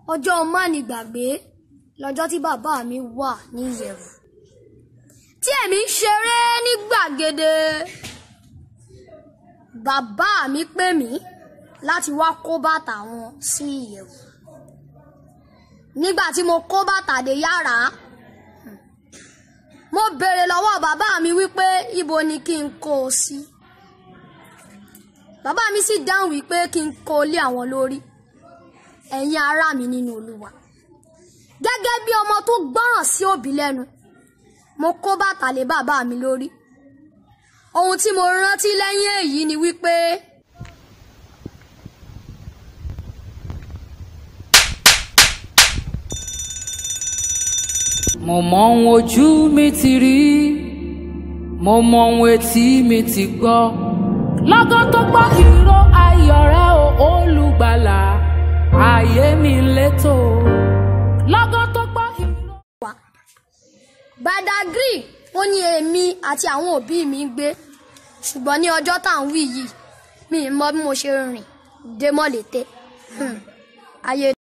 ọjọ́ mánigbàgbé lọ́jọ́ tí bàbá mi wà ní ìyẹ̀wù tí èmi ń ṣeré ní gbàgede bàbá mi pè mí láti wá kó bàtà wọn sí ìyẹ̀wù nígbà tí mo kó bàtà dé yàrá mo béèrè lọ́wọ́ bàbá mi wípé ibo ni kí n kó o sí bàbá mi sì dáhùn wípé kí n kó o lé àwọn lórí ẹ̀yin ará mi nínú olúwa gẹ́gẹ́ bí ọmọ tó gbọ́ràn sí òbí lẹ́nu mo kó bàtà lé bàbá mi lórí ohun tí mo rántí lẹ́yìn èyí ni wípé mo mọ ohun ojú mi ti rí mo mọ ohun etí mi ti gbọ́ lọ́gán tó gbọ́ ìró ayọ̀ rẹ o olùgbàlà ayé mi létò lọ́gán tó gbọ́ ìró. wà Badagry ó ní èmi àti àwọn òbí mi ń gbé ṣùgbọ́n ní ọjọ́ tá à ń wí yìí mi ì mọ bí mo ṣe rìn dé mọ́lété Hmm. ayé